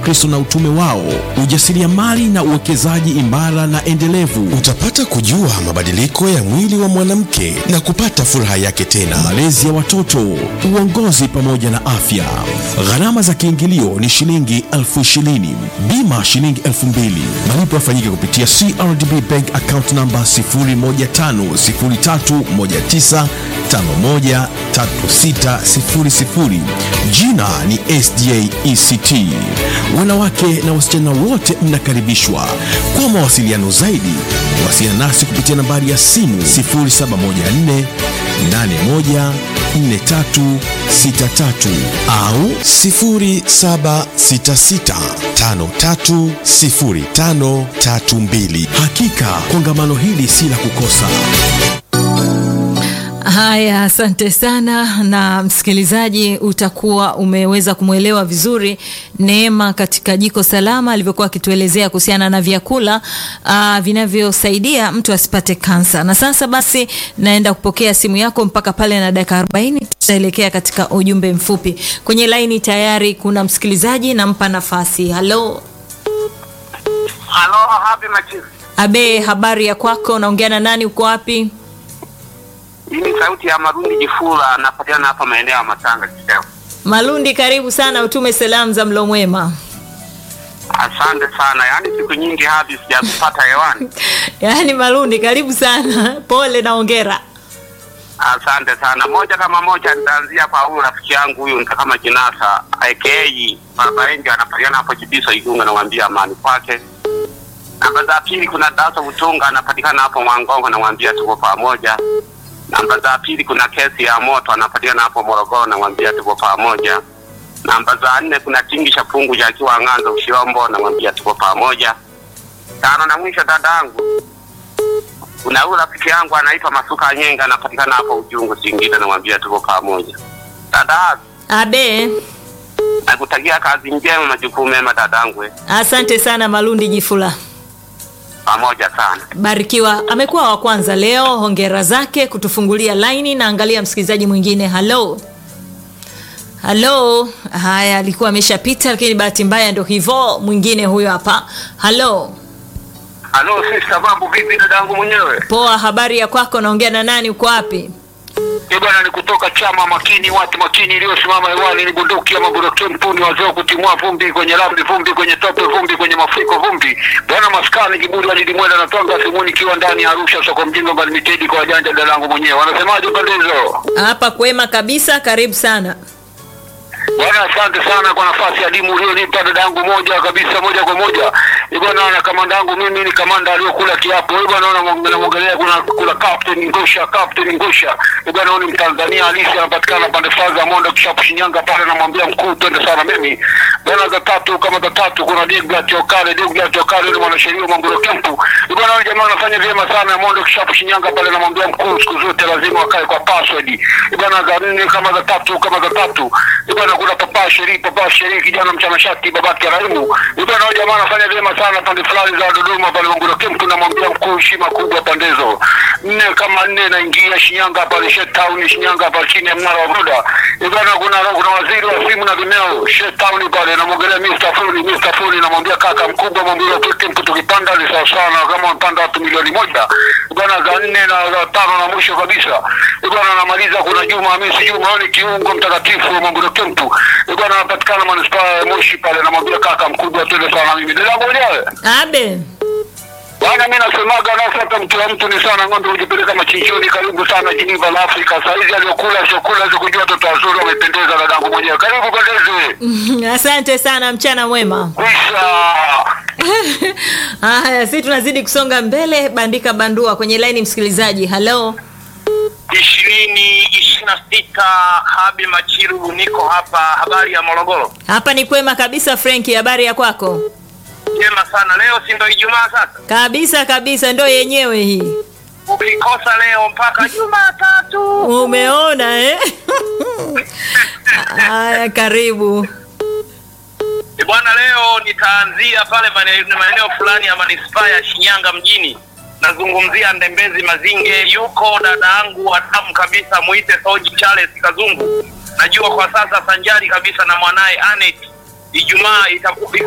Kristo na utume wao, ujasiriamali na uwekezaji imara na endelevu. Utapata kujua mabadiliko ya mwili wa mwanamke na kupata furaha yake tena, malezi ya watoto, uongozi pamoja na afya. Gharama za kiingilio ni shilingi elfu ishirini, bima shilingi elfu mbili. Malipo yafanyike kupitia CRDB Bank account namba 01503513600. Jina ni SDA ECT. Wanawake na wasichana wote mnakaribishwa. Kwa mawasiliano zaidi, wasiliana nasi kupitia nambari ya simu 0714 81 4363 au 0766530532. Hakika kongamano hili si la kukosa. Haya, asante sana. Na msikilizaji, utakuwa umeweza kumwelewa vizuri Neema katika Jiko Salama alivyokuwa akituelezea kuhusiana na vyakula uh, vinavyosaidia mtu asipate kansa. Na sasa basi, naenda kupokea simu yako mpaka pale na dakika 40 tutaelekea katika ujumbe mfupi. Kwenye laini tayari kuna msikilizaji, nampa nafasi. Halo Halo, hapi machifu. Abe, habari ya kwako? Naongea na nani? Uko wapi? Hii ni sauti ya Marundi Jifula, anapatikana hapa maeneo ya Matanga Kiseo. Malundi, karibu sana, utume salamu za mlo mwema. Asante sana, yaani siku nyingi hapi sijakupata hewani. Yaani Malundi, karibu sana, pole na ongera. Asante sana. Moja kama moja, nitaanzia kwa huyu rafiki yangu huyu nita kama Jinasa aka Baba Enjo, anapatikana hapo Jibiso Igunga, namwambia amani kwake. Namba za pili kuna Daso Butunga, anapatikana hapo Mwangongo, namwambia tuko pamoja. Namba za pili kuna kesi ya moto, anapatikana hapo Morogoro, namwambia tuko pamoja. Namba za nne kuna Tingisha Pungu akiwa Ng'anza Ushirombo, namwambia tuko pamoja. Tano na mwisho dadangu kuna huyu rafiki yangu anaitwa Masuka Nyenga, anapatikana hapo Ujungu Singida, namwambia tuko pamoja. Dada, Abe, nakutakia kazi njema, majukumu mema dadangu, eh. asante sana Malundi Jifula, pamoja sana. barikiwa. Amekuwa wa kwanza leo, hongera zake kutufungulia laini. Na angalia msikilizaji mwingine. Halo, halo. Haya, alikuwa ameshapita, lakini bahati mbaya ndo hivyo. Mwingine huyo hapa. Halo, Halo sister, mambo vipi dadangu mwenyewe? poa. Habari ya kwako? Naongea na nani? Uko wapi? Eh bwana, ni kutoka chama makini, watu makini iliyosimama hewani, ni bunduki ya mabunduki mpuni, wazee wa kutimua vumbi kwenye lami, vumbi kwenye tope, vumbi kwenye mafuriko, vumbi bwana, maskani kiburi walidimwenda na twanga simuni, ikiwa ndani ya Arusha, soko mjinga mbali mitedi kwa wajanja, dadangu mwenyewe. Wanasemaje pande hizo? Hapa kwema kabisa, karibu sana. Bwana, asante sana kwa nafasi adimu ulionipa dadangu, moja kabisa, moja kwa moja. Eh bwana, na kamanda yangu mimi ni kamanda aliyokula kiapo. Eh bwana, naona namwongelea kuna kuna Captain Ngosha, Captain Ngosha. Eh bwana, huyu ni Mtanzania halisi, anapatikana pande fulani za Mondo kishapu Shinyanga pale, namwambia mkuu, twende sana mimi. Bwana, za tatu kama za tatu kuna Deogratias Okale, Deogratias Okale ni mwanasheria wa Mangoro Kempu. Eh bwana, wale jamaa wanafanya vyema sana Mondo kishapu Shinyanga pale, namwambia mkuu, siku zote lazima wakae kwa password. Eh bwana, za nne kama za tatu kama za tatu. Eh bwana, kuna papa sheri papa sheri kijana mchanashati babake Raimu. Eh bwana, wale jamaa wanafanya vyema sana pande fulani za Dodoma pale Mangoro Kempu, namwambia mkuu, heshima kubwa pandezo. Nne kama nne naingia Shinyanga pale Shet Town Shinyanga hapa chini ya mnara wa Buda. Eh bwana, kuna kuna waziri wa simu na vineo Shet Town pale, namwongelea Mr. Fuli, Mr. Fuli, namwambia kaka mkubwa, mwambie wa Kempu tukipanda ni sawa sana kama mpanda watu milioni moja. Eh bwana, za nne na za tano na mwisho kabisa. Eh bwana, namaliza kuna Juma Hamisi Juma, huyu ni kiungo mtakatifu wa Mangoro Kempu. Eh bwana, anapatikana manispaa ya Moshi pale, namwambia kaka mkubwa, twende sana mimi. Dada mwenyewe. Abe, Bwana, mimi nasemaga nasi hata mtu wa mtu ni sana ng'ombe hujipeleka machinjoni. Karibu sana Geneva la Afrika. Saa hizi aliokula siokula sikujua watoto wazuri wamependeza, dadangu mwenyewe. Karibu pendeze. asante sana, mchana mwema. Kwisha. Haya, si tunazidi kusonga mbele. Bandika bandua kwenye laini, msikilizaji. Halo, ishirini ishirini na sita Habi Machiru, niko hapa. Habari ya Morogoro? hapa ni kwema kabisa. Frenki, habari ya kwako? Jema sana. Leo si ndo Ijumaa sasa? Kabisa kabisa, ndo yenyewe hii. Ukikosa leo mpaka Jumatatu. Umeona eh? Haya, karibu. E bwana, leo nitaanzia pale mane- maeneo fulani ya manispaa ya Shinyanga mjini. Nazungumzia Ndembezi Mazinge. Yuko dada yangu wa damu kabisa, muite Soji Charles Kazungu. Najua kwa sasa sanjari kabisa na mwanaye Anet. Ijumaa itakuwa